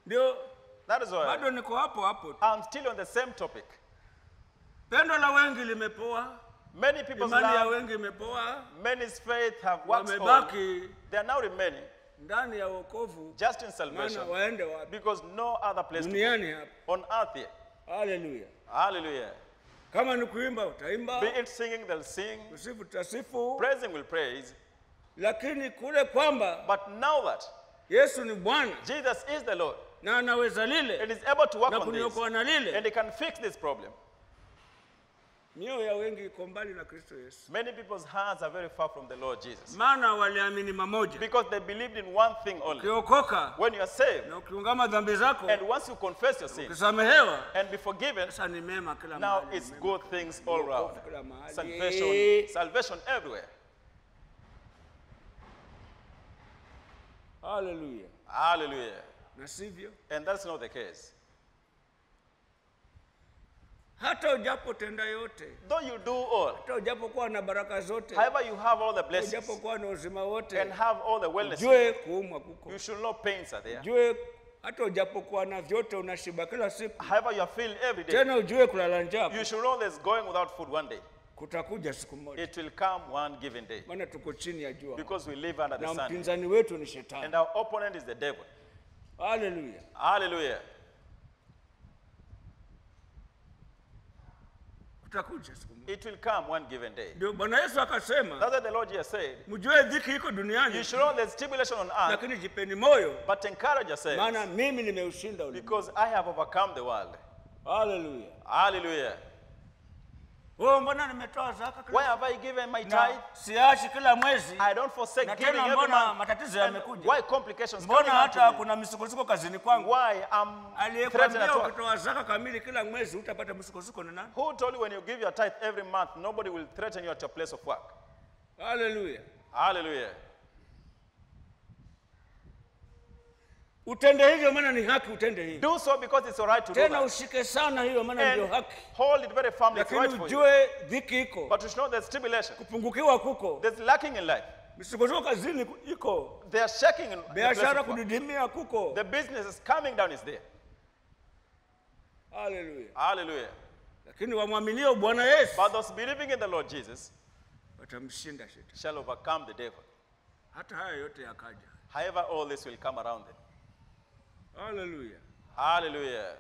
Ndio That is why bado niko hapo hapo tu. I'm still on the same topic. Pendo la wengi limepoa, Many people's imani ya love, wengi imepoa, many's faith have waxed old. wamebaki They are now remaining ndani ya wokovu, just in maana salvation waende wapi? because no other place to go. Duniani hapa. on earth here. Haleluya! Hallelujah. Kama ni kuimba utaimba, Be it singing, they'll sing. kusifu tutasifu, Praising will praise. lakini kule kwamba But now that Yesu ni Bwana Jesus is the Lord na anaweza and lile is able to work na on this kuniokoa na and lile, he can fix this problem, mioyo ya wengi iko mbali na Kristo Yesu, many people's hearts are very far from the Lord Jesus maana waliamini mamoja. because they believed in one thing only. Ukiokoka When you are saved na ukiungama dhambi zako, and once you confess your sin ukisamehewa, and be forgiven, sasa ni mema kila now mahali, it's mema. good things all round. Wokovu kila mahali. Salvation, salvation everywhere. Haleluya! Hallelujah. Na sivyo, And that's not the case. hata ujapotenda yote, Though you do all, hata ujapokuwa na baraka zote, however you have all the blessings ujapokuwa na uzima wote, and have all the wellness, jue kuumwa kuko, you should know pains are there. jue hata ujapokuwa na vyote unashiba kila siku, However you are feeling every day, tena ujue kulala njaa you should know there's going without food one day. kutakuja siku moja, It will come one given day maana tuko chini ya jua because we live under the na sun. mpinzani wetu ni shetani. And our opponent is the devil. Haleluya! Hallelujah. Kutakuja siku moja. It will come one given day. Ndio Bwana Yesu akasema, That's what the Lord Jesus said. mjue dhiki iko You duniani, should know there's tribulation on earth, lakini jipeni moyo, but encourage yourselves maana mimi nimeushinda ulimwengu. because I have overcome the world. Haleluya! Hallelujah. Oh, mbona nimetoa zaka kila Why have I given my na tithe? siachi kila mwezi? I don't forsake Na giving tena every mbona month. matatizo And yamekuja? why complications Mbona coming hata up to me? kuna misukosuko kazini kwangu? Why I'm threatened Aliyekwambia at work? ukitoa zaka kamili kila mwezi utapata misukosuko ni nani? Who told you when you give your tithe every month, nobody will threaten you at your place of work? Haleluya! Hallelujah. Utende hivyo, maana ni haki, utende hivyo Do so because it's all right to do tena, that. ushike sana hiyo, maana ndio And haki. hold it very firmly. It's Lakini right for you. ujue dhiki iko, But you should know there's tribulation. kupungukiwa kuko, There's lacking in life. misukosuko kazini ku- iko, They are shaking in the place biashara of work. kudidimia kuko. The business is coming down is there. Haleluya! Hallelujah. Lakini wamwaminio Bwana Yesu But those believing in the Lord Jesus watamshinda shetani. shall overcome the devil. Hata haya yote yakaja. However, all this will come around them. Haleluya! Hallelujah.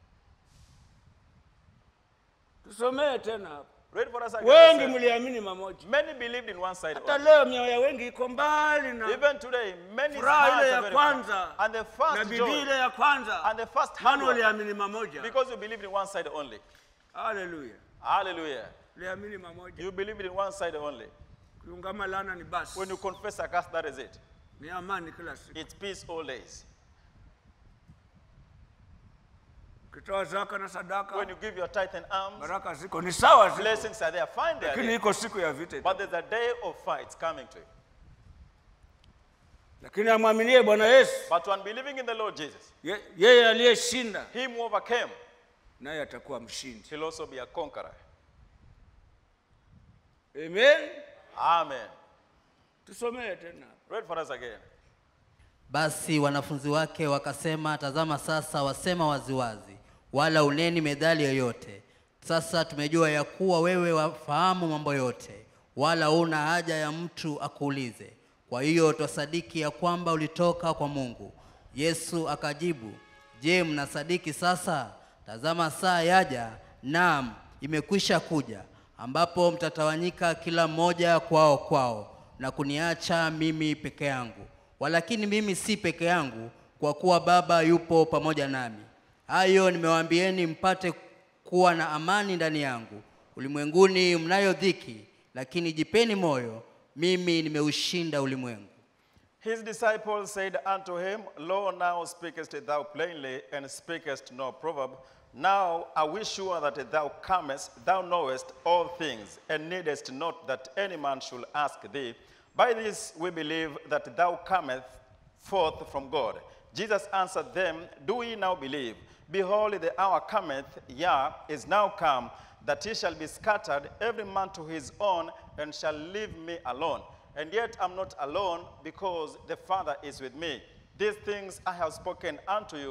Tusomee tena hapa. Read for us again. Wengi yourself. mliamini mamoja, Many believed in one side. hata only. leo mioyo ya wengi iko mbali na Even today, many furaha ile hearts ya are very far. kwanza And the na first bidii joy ile ya kwanza, and the first hard maana work, uliamini mamoja. because you believed in one side only. Haleluya! Hallelujah. Uliamini mamoja, You believed in one side only. kuungama laana ni basi, When you confess a curse, that is it. ni amani kila siku. It's peace all days. Ukitoa zaka na sadaka, When you give your tithe and alms, baraka ziko ni sawa, ziko. blessings are there. Find they are lakini there. iko siku ya vita. But there's a day of fights coming to you. Lakini amwaminie Bwana Yesu, But one believing in the Lord Jesus, ye- yeye aliyeshinda, him who overcame, naye atakuwa mshindi. shall also be a conqueror. Amen. Amen. Tusomee tena. Read for us again. Basi wanafunzi wake wakasema, tazama sasa wasema waziwazi, wala uneni methali yoyote. Sasa tumejua ya kuwa wewe wafahamu mambo yote, wala una haja ya mtu akuulize. Kwa hiyo twasadiki ya kwamba ulitoka kwa Mungu. Yesu akajibu, je, mnasadiki sasa? Tazama saa yaja, naam, imekwisha kuja, ambapo mtatawanyika kila mmoja kwao kwao, na kuniacha mimi peke yangu walakini mimi si peke yangu, kwa kuwa Baba yupo pamoja nami. Hayo nimewaambieni mpate kuwa na amani ndani yangu. Ulimwenguni mnayo dhiki, lakini jipeni moyo, mimi nimeushinda ulimwengu. His disciples said unto him, Lo, now speakest thou plainly, and speakest no proverb. Now are we sure that thou comest, thou knowest all things, and needest not that any man should ask thee. By this we believe that thou comest forth from God. Jesus answered them, Do ye now believe? Behold, the hour cometh, yea, is now come, that ye shall be scattered, every man to his own, and shall leave me alone. And yet I'm not alone, because the Father is with me. These things I have spoken unto you,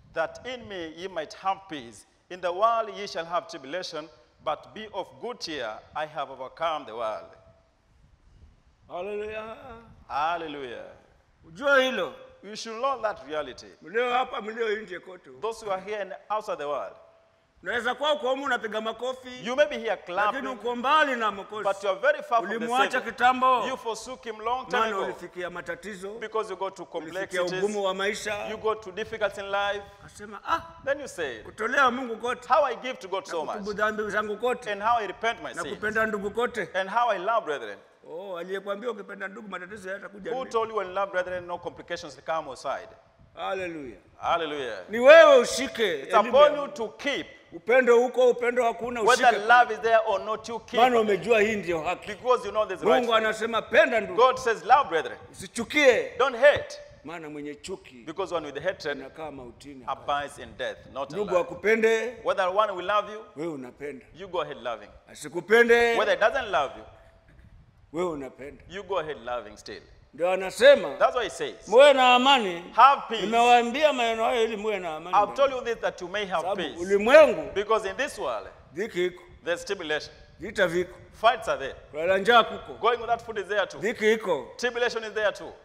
that in me ye might have peace. In the world ye shall have tribulation, but be of good cheer. I have overcome the world. Haleluya! Hallelujah. Ujue hilo, You should know that reality. mlio hapa, mlio nje kote, Those who are here and outside the world, unaweza kuwa uko humu unapiga makofi, you may be here lakini clapping, uko mbali na but Mwokozi. you are very far from the Ulimwacha Savior. kitambo, You forsook him long time maana ago ulifikia matatizo, because you go to ulifikia ugumu complexities, wa maisha, you go to difficulties in life. akasema ah, Then you say, kutolea Mungu kote, How I give to God so na much, kutubu dhambi zangu kote, and how I repent my na sins, kupenda ndugu kote. and how I love brethren. Oh, aliyekwambia ukipenda ndugu matatizo hayatakuja. Who ni- told you when love brethren, no complications will come outside? Haleluya! Hallelujah. Ni wewe ushike It's elimu upon ya you to keep, upendo huko, upendo hakuna, whether ushike, love is there or not, you keep. maana umejua hii ndio haki. Because you know there's right. Mungu anasema penda ndugu, God says, Love brethren. usichukie, Don't hate. maana mwenye chuki Because one with hatred anakaa mautini. abides in death, not in Ndugu life. akupende, Whether one will love you, wewe unapenda, you go ahead loving. asikupende, Whether it doesn't love you, wewe unapenda. you go ahead loving still. Ndio anasema That's what he says. muwe na amani. Have peace. Nimewaambia maneno hayo ili muwe na amani. I've told you this that you may have Sababu peace. ulimwengu Because in this world, dhiki iko, there's tribulation. vita viko, Fights are there. kulala njaa kuko, Going without food is there too. dhiki iko. Tribulation is there too.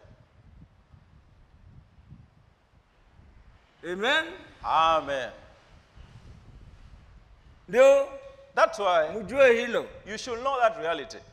Amen. Amen. Ndio That's why mjue hilo. you should know that reality.